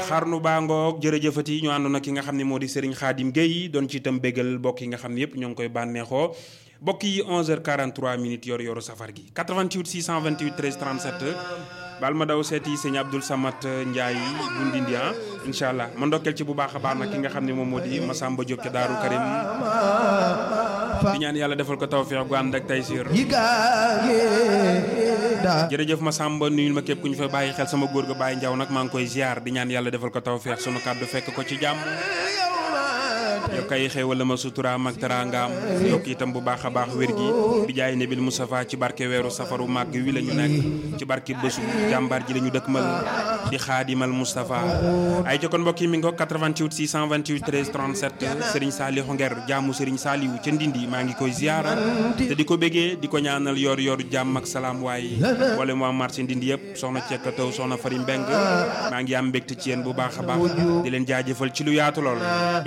xarnu baa ngoog jërëjëfati ñu àndoon ak ki nga xam ne moo di Serigne Khadim Gueye doon ci itam bégal bokk yi nga xam ne yëpp ñoo ngi koy bànneexoo bokk yi 11h43 minutes yor yoru safar gi 88 628 13 37 baal ma daw seeti sëñ Abdoul Samat Ndiaye bu Ndindi ah incha allah ma ndokkeel ci bu baax a baax nag ki nga xam ne moom moo di Massamba Diop ca Daaru Karim di ñaan yàlla defal ko tawfeex gu ànd ak taysiir jërëjëf Massamba nuyul ma képp ku ñu fa bàyyi xel sama góor ga Baye Ndiaw nag maa ngi koy ziar di ñaan yàlla defal ko tawfeex sunu kàddu fekk ko ci jàmm yokk ay xéewal la ma suturaam ak teraangaam yokk itam bu baax a baax wér gi bi jaay nebil Moustapha ci barke weeru safaru màgg wi la ñu nekk ci barke bésu jàmbaar ji la ñu dëkkmal di xaadimal Moustapha ay ca kon mbokk yi mi ngi ko 88 628 13 37 Serigne Saliou Nguer jaamu Serigne Saliou ca Ndindi maa ngi koy ziara te di ko béggee di ko ñaanal yor yor jàmm ak salaam waaye wala mu am marché Ndindi yëpp soxna Cekka Taw soxna Fari Mbeng maa ngi am mbégte ci yéen bu baax a baax di leen jaajëfal ci lu yaatu lool